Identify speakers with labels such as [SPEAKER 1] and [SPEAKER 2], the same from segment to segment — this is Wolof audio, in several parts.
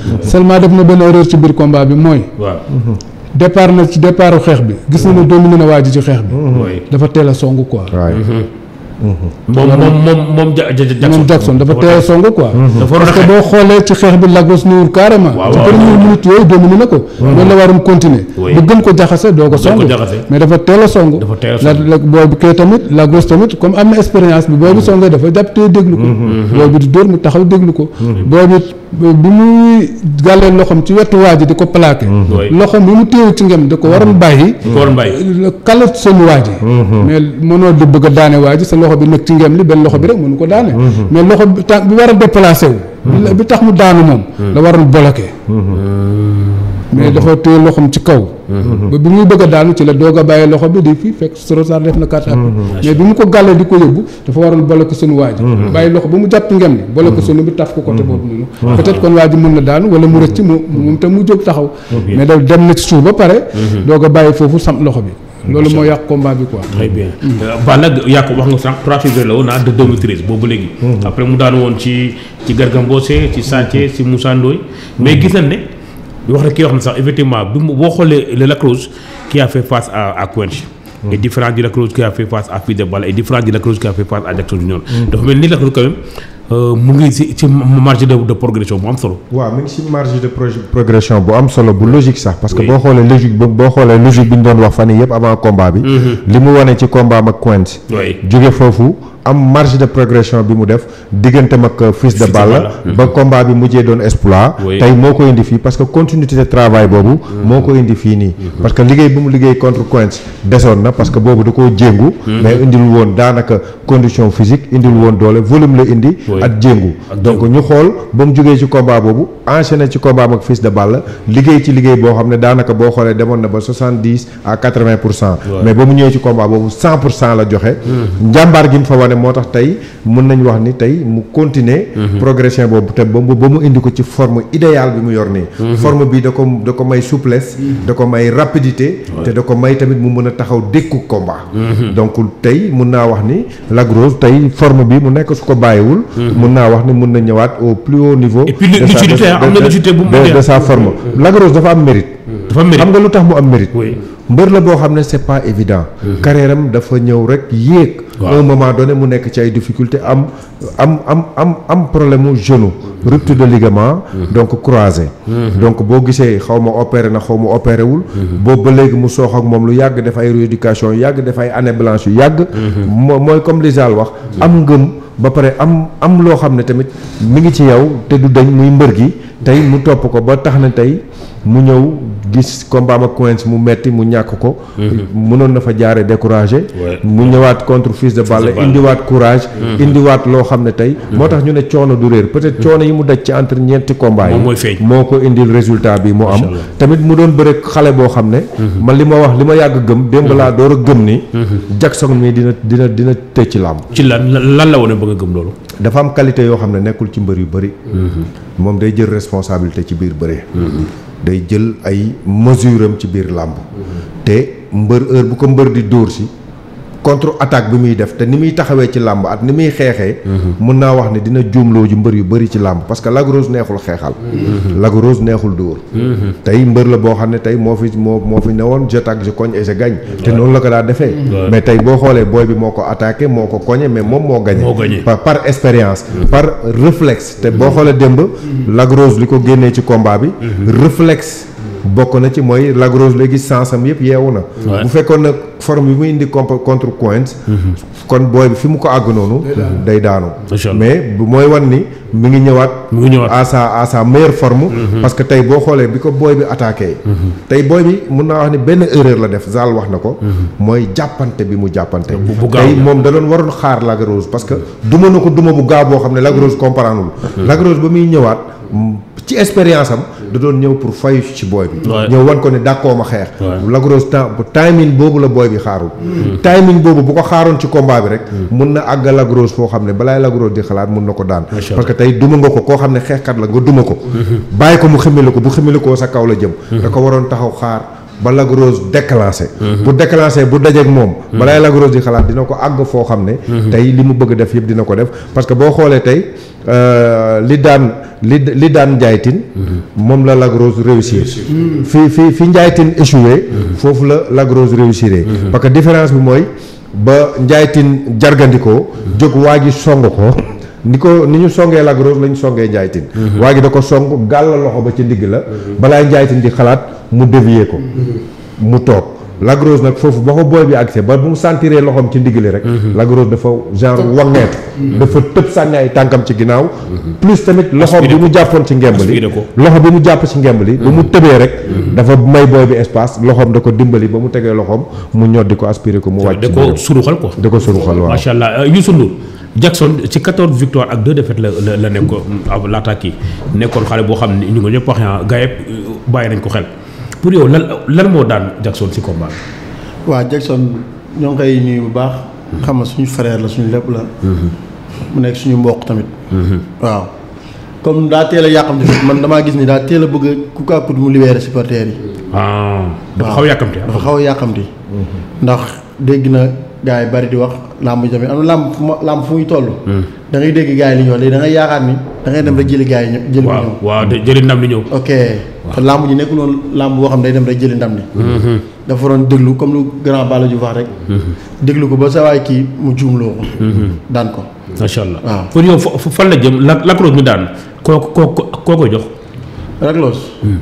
[SPEAKER 1] seulement def na benn erreur ci biir combat bi mooy
[SPEAKER 2] waaw.
[SPEAKER 1] départ na ci départu xeex bi gis na ne dominé na waa ji ci xeex bi
[SPEAKER 2] oui.
[SPEAKER 1] dafa teel a song quoi
[SPEAKER 3] waay
[SPEAKER 2] moom moom moom moom ja ja Jackson.
[SPEAKER 1] moom Jackson dafa teel a song quoi
[SPEAKER 2] dafa waroon a
[SPEAKER 1] parce que
[SPEAKER 2] xeex.
[SPEAKER 1] boo xoolee ci xeex bi Lagos nuwul carrément
[SPEAKER 2] Waaw,
[SPEAKER 1] ci
[SPEAKER 2] waaw,
[SPEAKER 1] première
[SPEAKER 2] waaw.
[SPEAKER 1] minute yooyu dominé na ko loolu la waroon continuer
[SPEAKER 2] Oui.
[SPEAKER 1] bu gën ko jaxase doo ko song
[SPEAKER 2] ko jaxase.
[SPEAKER 1] mais dafa teel a song
[SPEAKER 2] Dafa teel a
[SPEAKER 1] la
[SPEAKER 2] song.
[SPEAKER 1] la booy bi kay tamit Lagos tamit comme am na expérience bi booy bi songee dafa jàpp tey déglu ko booy bi di dóor mu taxaw déglu ko booy bi bi muy gàllee loxom ci wetu waa ji di ko plaqué
[SPEAKER 2] Oui.
[SPEAKER 1] loxom bi mu téew ci ngem da ko waroon bàyyi
[SPEAKER 2] Koor Mbaye.
[SPEAKER 1] kala seen waa ji mais mënoo di bëgg a daane waa ji sa loxo bi nekk ci ngem li benn loxo bi rek mënu ko daane mais loxo bi tànk bi war a déplacé wu bi- bi tax mu daanu moom la waroon bloqué mais dafa téye loxom ci kaw ba bi muy bëgg a daanu ci la doog a bàyyi loxo bi di fii fekk Sorosaar def na carte appui mais bi mu ko gàllee di ko yóbbu dafa waroon bloqué seen waa ji bàyyi loxo ba mu jàpp ngem li bloqué sunu bi taf ko côté boobu noonu peut-être kon waa ji mën na daanu wala mu rëcc mu moom tam mu jóg taxaw mais da dem na ci suuf ba pare doog a bàyyi foofu sam loxo bi loolu moo yàq combat bi quoi
[SPEAKER 2] très bien Balla yaa ko wax nga sànq 3 février la woon ah de 2013 boobu ba léegi. après mu daanu woon ci ci Garga Mbossé ci Santé ci Moussa Ndoye mais gis nañ ne di wax rek kii wax na sax effectivement bi mu boo xoolee le Lac Rose qui a fait face à à Quench est différent du Lac Rose qui a fait face à Fils de Balla est différent du Lac Rose qui a fait face à Jackson Junior dafa mel ni Lac Rose quand même euh, mu ngi ci ci marge de de progression bu am solo.
[SPEAKER 3] waaw mi ngi si marge de proje- progression bu am solo bu logique sax parce que
[SPEAKER 2] Oui.
[SPEAKER 3] boo xoolee logique bu boo xoolee logique bi ñu doon wax fan yii yëpp avant combat bi. li mu wane ci combat am ak Quench.
[SPEAKER 2] Oui.
[SPEAKER 3] jóge foofu am marge de progression bi mu def digganteem ak Fils de
[SPEAKER 2] de
[SPEAKER 3] Balla.
[SPEAKER 2] Balla.
[SPEAKER 3] ba combat bi mujjee doon exploit.
[SPEAKER 2] Oui.
[SPEAKER 3] tey moo ko indi fii parce que continuité de travail boobu. moo ko indi fii nii. parce que liggéey bi mu liggéey contre Quench desoon na parce que boobu da koo jéngu. mais indil woon daanaka condition physique indil woon doole volume la indi.
[SPEAKER 2] Oui.
[SPEAKER 3] ak jéngu donc ñu xool ba mu jógee ci combat boobu enchaîné ci combat am ak Fils de Balla liggéey ci liggéey boo xam ne daanaka boo xoolee demoon na ba soixante dix à quatre vingt pour cent. mais ba mu ñëwee ci combat boobu cent pour cent la joxe. njàmbaar gi mu fa wane moo tax tey mun nañ wax ni tey mu continuer. progression boobu te ba mu ba mu indi ko ci forme idéale bi mu yor nii. forme bi da ko da ko may souplesse. da ko may rapidité. te da ko may tamit mu mën a taxaw dékku combat. donc tey mun naa wax ni Lac Rose tey forme bi mu nekk su ko bàyyiwul. mun naa wax ni mun na ñëwaat au plus haut niveau.
[SPEAKER 2] Et puis
[SPEAKER 3] de sa-
[SPEAKER 2] lucidité,
[SPEAKER 3] de-
[SPEAKER 2] am na
[SPEAKER 3] de-
[SPEAKER 2] lucidité bu mu
[SPEAKER 3] de-
[SPEAKER 2] mën a-
[SPEAKER 3] de sa forme Lac Rose dafa am mérite.
[SPEAKER 2] dafa mérite
[SPEAKER 3] xam nga lu tax mu am mérite.
[SPEAKER 2] Oui.
[SPEAKER 3] mbër la boo xam ne c'est pas évident. carrière am dafa ñëw rek yéeg.
[SPEAKER 2] Waaw.
[SPEAKER 3] à un moment donné mu nekk ci ay difficultés am am am am am problème mu genou. rupture de ligament. donc croisé. donc boo gisee xaw ma opéré na xaw ma opéré wul. boobu ba léegi mu soox ak moom lu yàgg def ay rééducation yu yàgg def ay année blanche yu yàgg. moo mooy comme li Zal wax. am ngëm ba pare am am loo xam ne tamit mi ngi ci yow te du dañ muy mbër gi tey mu topp ko ba tax na tey mu ñëw gis combat am ak Quench mu metti mu ñàkk ko. mënoon na fa jaare découragé.
[SPEAKER 2] Ouais.
[SPEAKER 3] mu ñëwaat contre Fils de Balla
[SPEAKER 2] Balla.
[SPEAKER 3] indiwaat courage. indiwaat loo xam ne tey. moo tax ñu ne coono du réer peut-être coono yi mu daj ci entre ñeenti combat yi.
[SPEAKER 2] Moom mooy feeñ.
[SPEAKER 3] moo ko indil résultat bi mu am.
[SPEAKER 2] Allah.
[SPEAKER 3] tamit mu doon bëre xale boo xam ne. man li ma wax li ma yàgg gëm démb laa door a gëm ni. Jackson mi dina dina dina tëj ci làmb.
[SPEAKER 2] ci lan lan la woon ba nga gëm loolu.
[SPEAKER 3] dafa am qualité yoo xam ne nekkul ci mbër yu bëri. moom day jël responsabilité ci biir bëre. day jël ay mesure am ci biir làmb. te mbër heure bu ko mbër di dóor si contre attaque bi muy def te ni muy taxawee ci làmb at ni muy xeexee. mun naa wax ne dina juumloo ju mbër yu bëri ci làmb parce que Lac Rose neexul xeexal. Lac Rose neexul dóor. tey mbër la boo xam ne tey moo fi moo moo fi newoon je tac je cogne et je gagne. te noonu la ko daa defee. mais tey boo xoolee booy bi moo ko attaqué moo ko cogné mais moom moo gagné.
[SPEAKER 2] Moo gagné.
[SPEAKER 3] par par expérience. par réflexe te boo xoolee démb. Lac Rose li ko génnee ci combat bi. réflexe bokk na ci mooy Lac Rose léegi sansam yëpp yeewu na.
[SPEAKER 2] Ouais.
[SPEAKER 3] bu fekkoon nag forme bi mu indi comp contre Quench. kon booy bi fi mu ko àgg noonu. day daanu.
[SPEAKER 2] Macha Allah.
[SPEAKER 3] mais bu mooy wan ni mi ngi ñëwaat.
[SPEAKER 2] mi ngi ñëwaat.
[SPEAKER 3] à sa à sa meilleure forme. parce que tey boo xoolee bi ko booy bi attaqué. tey booy bi mun naa wax ni benn erreur la def Zal wax na ko. mooy jàppante bi mu jàppante.
[SPEAKER 2] Bu- bu gaaw
[SPEAKER 3] tey
[SPEAKER 2] la.
[SPEAKER 3] moom da doon waroon xaar Lac Rose parce que duma na ko duma bu gaaw boo xam ne Lac Rose comprendre lul Lac Rose ba muy ñëwaat mm, ci expérience am da doon ñëw pour fayu ci booy bi.
[SPEAKER 2] Ouais.
[SPEAKER 3] ñëw wan ko ne dàkkoo ma xeex.
[SPEAKER 2] Ouais.
[SPEAKER 3] Lac Rose temps bu timing boobu la booy bi xaarul. timing boobu bu ko xaaroon ci combat bi rek. mun na àgg Lac Rose foo xam ne balaay Lac Rose di xalaat mun na ko daan.
[SPEAKER 2] Macha
[SPEAKER 3] parce que tey duma nga ko koo xam ne xeexkat la nga duma ko. bàyyi ko mu ximili ko bu ximili koo sa kaw la jëm. da ko waroon taxaw xaar. ba Lac Rose déclenché. bu déclenché bu dajeeg moom. balaay Lac Rose di xalaat dina ko àgg foo xam ne. tey li mu bëgg def yëpp dina ko def parce que boo xoolee tey euh, li daan li li daan Ndiaye Tine moom la Lac Rose réussir fi fi fi Ndiaye Tine échoué foofu la Lac Rose réussir parce que différence bi mooy ba Ndiaye Tine jargandikoo jóg waa ji song ko ni ko ni ñu songee Lac Rose la ñu songee Ndiaye Tine waa ji da ko song gàll loxo ba ci ndigg la balaa Ndiaye Tine di xalaat mu dévier ko mu toog Lac Rose nag foofu ba ko booy bi accès ba bu mu sentiree loxoom ci ndigg li rek Lac Rose dafa genre wangeetu dafa tëb sànni ay tànkam ci ginnaaw plus tamit loxo bi mu jàppoon ci ngemb li
[SPEAKER 2] Aspiré ko.
[SPEAKER 3] loxo bi mu jàpp ci ngemb li ba mu tëbee rek dafa may booy bi espace loxoom da ko dimbali ba mu tegee loxoom mu ñoddi ko aspiré ko mu wàcc
[SPEAKER 2] da
[SPEAKER 3] ci
[SPEAKER 2] ko
[SPEAKER 3] biiram.
[SPEAKER 2] suruxal quoi.
[SPEAKER 3] da ko suruxal waaw
[SPEAKER 2] macha allah Youssou Ndour Jackson ci 14 victoires ak 2 défaites la la la nekkoon ab laata kii nekkoon xale boo xam ne ñu ngi ñëpp wax naa gars yëpp bàyyi nañ ko xel pour yow lan lan moo daan Jackson ci combat bi.
[SPEAKER 4] waa Jackson ñoo ngi koy nuyu bu baax. xam nga suñu frère la suñu lépp la. mu nekk suñu mbokk tamit. waaw comme daa teel a yàqamti fi man damaa gis ni daa teel a bëgg a ku kaa put mu libéré supporters yi.
[SPEAKER 2] ah dafa
[SPEAKER 4] waaw.
[SPEAKER 2] xaw a yàkkamti ah.
[SPEAKER 4] dafa xaw a yàqamti. ndax dégg na gars yi bari di wax làmb ji tamit am na làmb fu ma làmb fu muy toll. da ngay dégg gars yi li ñu wax léegi da ngay yaakaar ni da ngay dem rek jëli gars yi ñëw jëli ko
[SPEAKER 2] waaw
[SPEAKER 4] ñëw.
[SPEAKER 2] waaw de jëli ndam li ñëw.
[SPEAKER 4] ok te làmb ji nekkul woon làmb boo xam ne day dem rek jëli ndam li dafa doon déglu comme lu grand Balla Diouf wax rek déglu ko ba sa waay kii mu juumloo ko daan ko
[SPEAKER 2] macha allah
[SPEAKER 4] waaw.
[SPEAKER 2] pour yow fa fa- fan la jëm la Lac Rose mi daan koo koo koo ko jox.
[SPEAKER 4] Raglos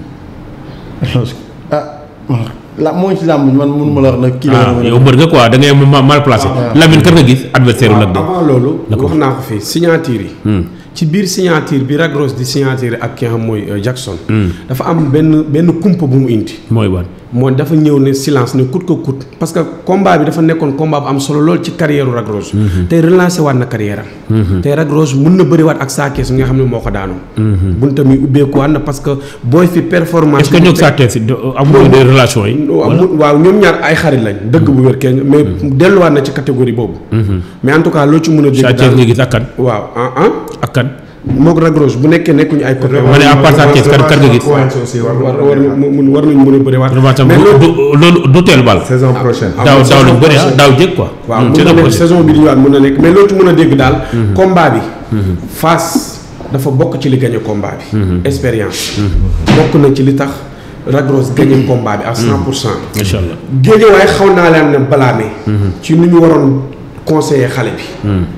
[SPEAKER 4] Raglos ah la moo ngi ci làmb ji man mënu ma la wax nag kii la
[SPEAKER 2] ah
[SPEAKER 4] war a
[SPEAKER 2] yow mbër nga quoi da ngay ma- mal placé. Lamine kan nga gis adversaire u Lac de.
[SPEAKER 5] avant loolu
[SPEAKER 2] D'accord.
[SPEAKER 5] wax naa ko fii signature yi ci biir signature bi Lac Rose di signature ak ki nga xam mooy euh, Jackson dafa am benn benn kumpa bu mu indi
[SPEAKER 2] mooy ban.
[SPEAKER 5] mooy dafa ñëw ne silence ne coûte que coûte parce que combat bi dafa nekkoon combat bu am solo lool ci carrière u Lac Rose tey relancé waat na carrière am tey Lac Rose mun na bëriwaat ak Sa Thiès mi nga xam ne moo ko daanoon bunta mi ubbeekuwaat na parce que booy fi performance
[SPEAKER 2] est-ce que ñoo Sa Thiès amuñu des relations yi.
[SPEAKER 5] waaw mu- waaw ñoom ñaar ay xarit lañ dëgg bu wér kenn mais delluwaat na ci catégorie boobu mais en tout cas loo ci mën a dégg
[SPEAKER 2] Sa Thiès
[SPEAKER 5] daal
[SPEAKER 2] nga gis ak kan
[SPEAKER 5] waaw ah ah
[SPEAKER 2] ak kan.
[SPEAKER 5] moog Lac Rose bu nekkee nekkuñu ay copains
[SPEAKER 2] ma ne à part Sa Thiès kan kan nga gis.
[SPEAKER 5] war war mun war nañu mën a bëriwaat
[SPEAKER 2] revanche am
[SPEAKER 5] mais
[SPEAKER 2] du
[SPEAKER 5] loolu
[SPEAKER 2] du- loolu du teel bal.
[SPEAKER 3] saison prochaine
[SPEAKER 5] ah,
[SPEAKER 2] daaw
[SPEAKER 5] moom
[SPEAKER 2] daaw
[SPEAKER 5] saison
[SPEAKER 2] lañ bëri ah
[SPEAKER 5] prochaine.
[SPEAKER 2] daaw jéeg quoi.
[SPEAKER 5] waaw
[SPEAKER 2] Hmm,
[SPEAKER 5] mun
[SPEAKER 2] saison
[SPEAKER 5] na nekk
[SPEAKER 2] prochaine.
[SPEAKER 5] saison bi di ñëwaat mun na nekk mais loolu ci mën a dégg daal combat bi Fass dafa bokk ci li gagné combat bi expérience bokk na ci li tax Lac Rose gagné combat bi à cent pour cent
[SPEAKER 2] macha allah.
[SPEAKER 5] géejewaay xaw naa leen ne balaame ci nu ñu waroon conseiller xale bi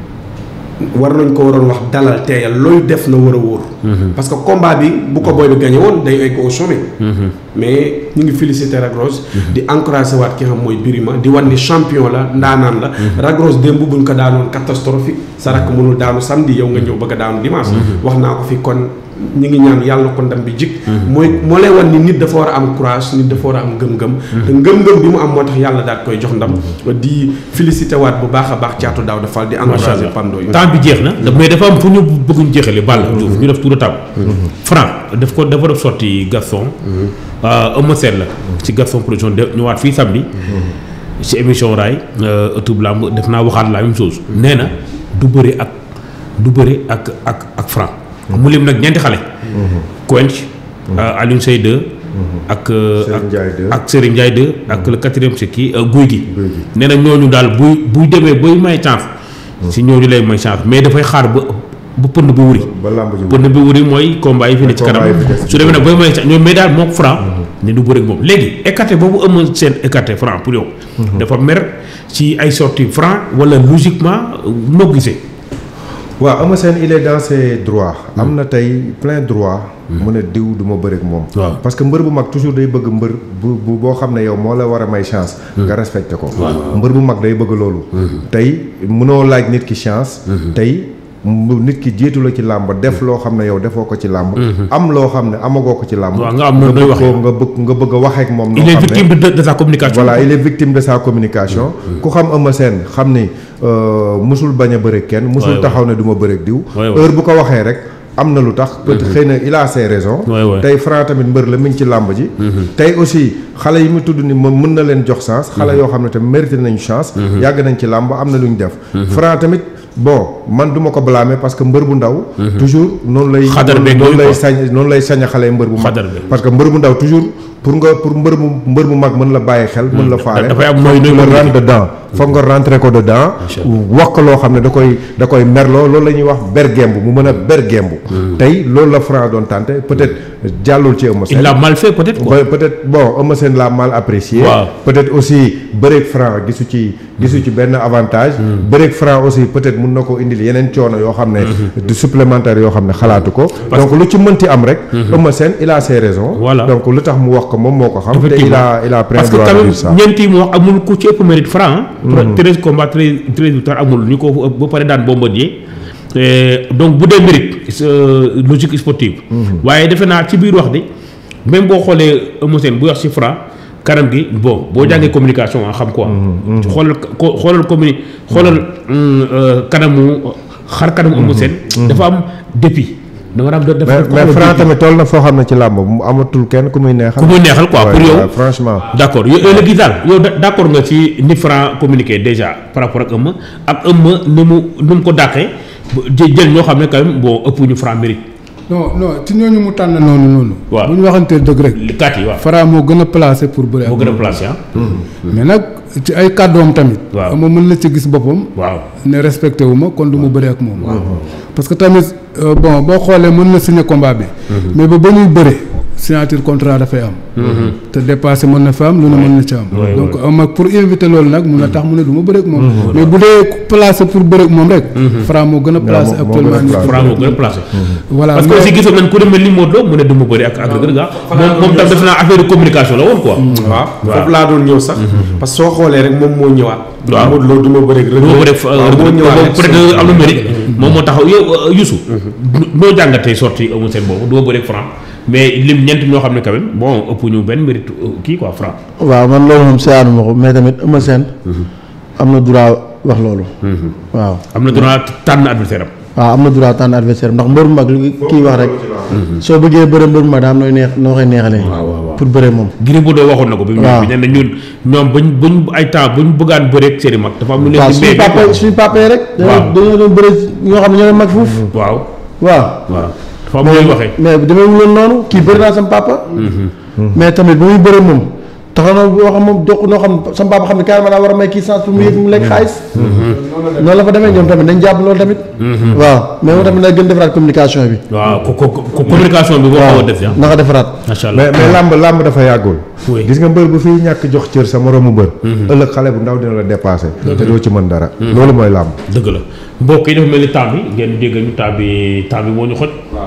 [SPEAKER 5] war nañ ko waroon wax dalal teeyal looy def na war a wóor parce que combat bi bu ko booy bi gagné woon day egg au sommet mais ñu ngi féliciter Lac Rose di encourager waat ki nga xam mooy Birima di wan ni champion la ndaanaan la Lac Rose démb buñ ko daanoon catastrophique sa rakk mënul daanu samedi yow nga ñëw bëgg a daanu dimanche wax naa ko fi kon ñu ngi ñaan yàlla na ko ndam bi jik mooy moo lay wan ni nit dafa war a am courage nit dafa war a am ngëm-ngëm te ngëm-ngëm bi mu am moo tax yàlla daal koy jox ndam di féliciter waat bu baax a baax caatu daaw dafal di
[SPEAKER 2] macha
[SPEAKER 5] encourager
[SPEAKER 2] allah
[SPEAKER 5] Pando yi
[SPEAKER 2] temps bi jeex na mais dafa am fu ñu bëgguñ jeexale Balla Diouf ñu def tour de table Franc daf ko dafa def sorti Gaston Eumeu Sène la ci Gaston production de ñëwaat fii samedi ci émission raay ëttub làmb def naa waxaat la même chose nee na du bëri ak du bëri ak ak ak Franc mu lim nag ñeenti xale Quench Alioune Seye 2 ak
[SPEAKER 3] Serigne Ndiaye 2.
[SPEAKER 2] ak Serigne Ndiaye 2 ak le quatrième c'est kii Guy gi nee na ñooñu daal buy buy demee bay may chance si ñooñu lay may chance mais dafay xaar ba ba pënd bi wuri
[SPEAKER 3] ba lamb ji
[SPEAKER 2] pënd bi wuri mooy combat yi fi ne ci
[SPEAKER 3] Combat
[SPEAKER 2] kanam
[SPEAKER 3] yi fi des.
[SPEAKER 2] su demee nag bay may chance ñoom mais daal mook Franc ne du bëri ak moom léegi écarté boobu ëmma seen écarté Franc pour yow dafa mer ci ay sorties Franc wala logiquement noo gisee
[SPEAKER 3] waaw Eumeu Sène il est dans ses droits am na tey plein droit mu ne diw du ma bëre ak moom
[SPEAKER 2] Waaw.
[SPEAKER 3] parce que mbër bu mag toujours day bëgg mbër bu bu boo xam ne yow moo la war a may chance nga respecté ko mbër bu mag day bëgg loolu tey mënoo laaj nit ki chance tey mu nit ki jiitu la ci làmb def loo xam ne yow defoo ko ci làmb am loo xam ne amagoo ko ci làmb
[SPEAKER 2] Waaw, nga am noonu doy
[SPEAKER 3] bëgg
[SPEAKER 2] waxee.
[SPEAKER 3] ko nga bëgg nga bëgg a waxee ak moom noo
[SPEAKER 2] il est
[SPEAKER 3] xam ne
[SPEAKER 2] victime de, de sa communication
[SPEAKER 3] voilà il est victime de sa communication ku xam Eumeu Sène xam ni euh, musul bañ a bëre kenn musul
[SPEAKER 2] Ouais,
[SPEAKER 3] taxaw ne du ma bëre ak diw
[SPEAKER 2] Ouais, ouais.
[SPEAKER 3] heure bu ko waxee rek am na lu tax peut-être xëy na il a ses raisons
[SPEAKER 2] Ouais, ouais.
[SPEAKER 3] tey Franc tamit mbër la mi ngi ci làmb ji tey aussi xale yi mu tudd ni moom mën na leen jox chance xale yoo xam ne tamit mérité nañu chance yàgg nañ ci làmb am na lu ñu def Franc tamit bon man du ma ko blâmer parce que mbër bu ndaw. toujours noonu lay.
[SPEAKER 2] Xadar beeg
[SPEAKER 3] noonu
[SPEAKER 2] yooyu
[SPEAKER 3] lay
[SPEAKER 2] quoi.
[SPEAKER 3] sañ noonu lay sañ a xale mbër bu mag.
[SPEAKER 2] Xadar beeg.
[SPEAKER 3] parce que mbër bu ndaw toujours pour nga pour mbër bu mbër bu mag mën la bàyyi xel. mën la faale
[SPEAKER 2] dafay am nooy
[SPEAKER 3] foog
[SPEAKER 2] nooy
[SPEAKER 3] nga
[SPEAKER 2] communiquer.
[SPEAKER 3] rentre dedans foog nga rentrer ko dedans. wax ko loo xam ne da koy da koy merloo loolu la ñuy wax bergemb mu mën a bergemb. tey loolu la Franc doon tenter peut-être jàllul ci Eumeu
[SPEAKER 2] il
[SPEAKER 3] Sène.
[SPEAKER 2] l'a mal fait peut-être quoi.
[SPEAKER 3] Ouais, peut-être bon Eumeu Sène l'a mal apprécié.
[SPEAKER 2] Waaw.
[SPEAKER 3] peut-être aussi bëreeg franc gisu ci gisu ci benn avantage. bëreeg franc aussi peut-être mun na ko indil yeneen coono yoo xam ne. du supplémentaire yoo xam ne xalaatu ko. donc lu ci mënti am rek. Eumeu Sène il a ses raisons.
[SPEAKER 2] Voilà.
[SPEAKER 3] donc lu tax mu wax ko moom moo ko xam. te il a il a pris
[SPEAKER 2] parce que
[SPEAKER 3] droit
[SPEAKER 2] quand
[SPEAKER 3] de
[SPEAKER 2] même
[SPEAKER 3] dire ça.
[SPEAKER 2] ñeenti mu wax amul ku ci ëpp mérite franc. treize combats treize treize victoires amul ñu ko ba pare daan Bombardier Eh, donc bu dee mérite c'est, euh, logique sportive. waaye defe naa ci biir wax de même boo xoolee Eumeu Sène bu wax ci franc kanam gi bon boo jàngee communication ah xam quoi. xoolal ko xoolal communi xoolal hum, euh, kanamu xar kanamu Eumeu Sène. dafa am dépit. da nga am dafa
[SPEAKER 3] mais
[SPEAKER 2] dafa
[SPEAKER 3] mais
[SPEAKER 2] am
[SPEAKER 3] franc
[SPEAKER 2] dépit.
[SPEAKER 3] tamit toll na foo xam ne ci làmb mu amatul kenn ku muy neexal.
[SPEAKER 2] ku muy neexal quoi
[SPEAKER 3] Ouais,
[SPEAKER 2] pour yow.
[SPEAKER 3] ouais, franchement.
[SPEAKER 2] d' accord yow yow léegi daal yow da- d' accord nga ci ni Franc communiqué déjà par rapport ak Eumeu ak Eumeu ni mu ni mu ko dàqee ba jë- jël ñoo xam ne quand même bon ëpp ñu Franc mérite
[SPEAKER 1] non non ci ñooñu mu tànn noonu noonu.
[SPEAKER 2] Waaw.
[SPEAKER 1] bu ñu waxantee dëgg rek.
[SPEAKER 2] li kat yi waaw
[SPEAKER 1] Franc moo gën a placé pour bëre ak
[SPEAKER 2] moo gën a
[SPEAKER 1] moom.
[SPEAKER 2] placé ah
[SPEAKER 1] mais nag ci ay kàddoom tamit.
[SPEAKER 2] Waaw.
[SPEAKER 1] moom mën na ci gis boppam.
[SPEAKER 2] waaw
[SPEAKER 1] ne respecté wu ma kon du ma bëri ak moom. parce que tamit euh, bon boo xoolee mën na signer combat bi. mais ba ba ñuy bëre signature contrat dafay am. te dépassé mën na fa am lu ne mën na ci am.
[SPEAKER 2] Ouais,
[SPEAKER 1] donc am pour éviter loolu nag mun na tax mu ne du ma bëri ak moom. mais bu dee placé pour bëri ak moom rek. Franc moo gën a placé
[SPEAKER 3] moo- moo
[SPEAKER 1] actuellement
[SPEAKER 3] gën a
[SPEAKER 1] nii.
[SPEAKER 3] placé.
[SPEAKER 2] Franc moo gën a placé
[SPEAKER 1] voilà
[SPEAKER 2] parce que
[SPEAKER 1] mais-
[SPEAKER 2] aussi gisoon nañ ku demee ni Modou Lo mu ne du ma bëri ak ak Reug Reug ah moom moom tam def naa affaire de communication la woon quoi
[SPEAKER 5] waaw
[SPEAKER 2] waaw.
[SPEAKER 5] foofu laa doon ñëw sax parce que soo xoolee rek moom moo ñëwaat
[SPEAKER 2] Waaw.
[SPEAKER 5] Modou Lo du ma bëri rek
[SPEAKER 2] du ma bëri ak
[SPEAKER 5] waaw
[SPEAKER 2] Reug
[SPEAKER 5] moo
[SPEAKER 2] Reug
[SPEAKER 5] ñëwaat rek
[SPEAKER 2] peut être am na mérite moom moo taxaw yow euh, Youssou noo jàngatee sorti Eumeu Sène boobu du ma bëri ak Franc mais lim ñeent ñoo xam ne quand même bon ëpp ñu benn mérite euh, kii quoi Franc
[SPEAKER 4] waaw man loolu moom seetaanu ma ko mais tamit Eumeu Sène am na droit wax loolu. waaw
[SPEAKER 2] am na droit tànn adversaire am
[SPEAKER 4] waaw am na droit tànn adversaire ndax mbër mu mag li kii wax rek. soo bëggee bëre mbër mu mag daa am nooy neex noo koy neexalee. pour bëre moom.
[SPEAKER 2] Gris Bordeaux waxoon na ko bi mu
[SPEAKER 4] waaw
[SPEAKER 2] ñëw bi nee na ñun ñoom buñ buñ ay temps buñ bëggaan bëreeg seen i mag dafa am lu leen
[SPEAKER 4] waaw
[SPEAKER 2] di
[SPEAKER 4] suñu
[SPEAKER 2] mbéy
[SPEAKER 4] papa suñu papa yi rek.
[SPEAKER 2] Waaw.
[SPEAKER 4] dañoo dañoo doon bëre ñoo xam ne ñoo leen mag fuuf.
[SPEAKER 2] waaw
[SPEAKER 4] waaw.
[SPEAKER 2] waaw dafa am lu leen waxee
[SPEAKER 4] mais demeewul woon noonu kii bëri naa sama papa. mais tamit bu muy bëre moom taxaw na boo xam moom jox noo xam sama papa xam ne carrément daa war a may kii chance pour mu yëg mu lekk xaalis. noonu la fa demee ñoom tamit dañ jàpp loolu tamit. waaw mais moom tamit na gën defaraat communication bi.
[SPEAKER 2] waaw ko ko ko communication bi boo xaw a def ah
[SPEAKER 4] na ko defaraat.
[SPEAKER 2] macha allah
[SPEAKER 3] mais mais làmb làmb dafa yàggul.
[SPEAKER 2] Oui.
[SPEAKER 3] gis nga mbër bu fiy ñàkk jox cër sa moroomu mbër. ëllëg xale bu ndaw dina la dépassé. te doo ci mën dara. loolu mooy làmb.
[SPEAKER 2] dëgg la mbokk yi dafa mel ni temps bi ngeen dégg ñu temps bi temps bi moo ñu xoj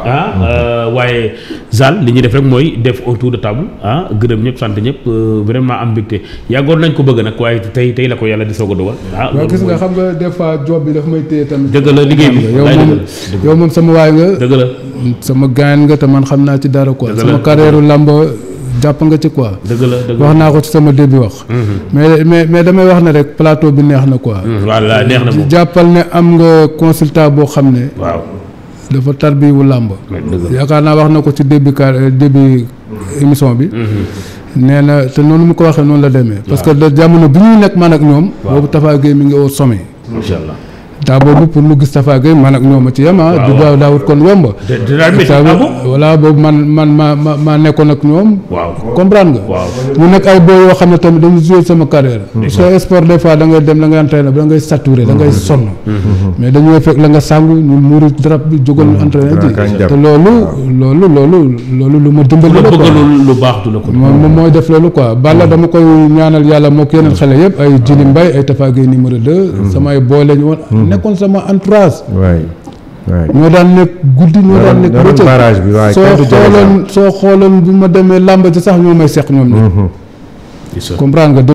[SPEAKER 2] ah waaye Zal li ñuy def rek mooy def autour de table ah gërëm ñëpp sant ñëpp euh, vraiment am mbégte yàggoon nañ ko bëgg nag waaye tey tey la ko yàlla di soog a dogal ah
[SPEAKER 1] waaw gis nga xam nga des fois job bi daf may téye tamit.
[SPEAKER 2] dëgg la liggéey bi
[SPEAKER 1] yow
[SPEAKER 2] laay
[SPEAKER 1] moom
[SPEAKER 2] dëgg la
[SPEAKER 1] yow moom sama waay nga.
[SPEAKER 2] dëgg la
[SPEAKER 1] sama gaañ nga te man xam naa ci dara quoi.
[SPEAKER 2] Dëgg la.
[SPEAKER 1] sama carrière làmb jàpp nga ci quoi.
[SPEAKER 2] dëgg la dëgg la
[SPEAKER 1] wax naa ko ci sama début wax. mais mais mais damay wax ne rek plateau bi neex na quoi.
[SPEAKER 2] voilà neex na moom
[SPEAKER 1] jàppal ne am nga consultant boo xam ne
[SPEAKER 2] waaw
[SPEAKER 1] dafa tarbiwu làmb.
[SPEAKER 2] dëgg la
[SPEAKER 1] yaakaar naa wax na ko ci début car début émission bi. nee na te noonu mu ko waxee noonu la demee. parce que da jamono bi ñuy nekk man ak ñoom. boobu Tafa Gueye mi ngi au sommet.
[SPEAKER 2] macha allah
[SPEAKER 1] daa boobu pour mu gis Tafa Gueye man ak ñoom a ci yem ah.
[SPEAKER 2] waaw
[SPEAKER 1] du daaw daawut kon yomb.
[SPEAKER 2] de de daal métti
[SPEAKER 1] Ça
[SPEAKER 2] ah
[SPEAKER 1] veut-
[SPEAKER 2] bon
[SPEAKER 1] voilà boobu man man maa ma maa nekkoon ak ñoom.
[SPEAKER 2] waaw
[SPEAKER 1] comprendre nga.
[SPEAKER 2] waaw
[SPEAKER 1] mu nekk ay boo yoo xam ne tamit dañu joué sama carrière. soo sport des fois da ngay dem da ngay entraîné da ngay saturé da ngay sonn. mais dañoo fekk la nga sàngu ñu muuru drap bi jógal entraîné ji.
[SPEAKER 3] kañ jàpp.
[SPEAKER 1] te loolu loolu loolu loolu lu ma dimbali
[SPEAKER 2] ku la
[SPEAKER 1] la quoi.
[SPEAKER 2] bëggalul lu baax du la ko
[SPEAKER 1] moom moom mooy def loolu quoi Balla dama koy ñaanal yàlla moo ko yeneen xale yëpp ay Jili Mbaye ay Tafa Gueye numéro 2. samay boy lañu woon. nekkoon sama entourage.
[SPEAKER 3] waay waay.
[SPEAKER 1] ñoo daan nekk guddi ñoo daan nekk
[SPEAKER 3] ñoo doon
[SPEAKER 1] bëccëg.
[SPEAKER 3] barrage bi waaye
[SPEAKER 1] soo
[SPEAKER 3] kenn du jege
[SPEAKER 1] xooloon soo xooloon bu ma demee làmb ci sax ñoo may seq ñoom ñi
[SPEAKER 2] Gis nga.
[SPEAKER 1] comprendre nga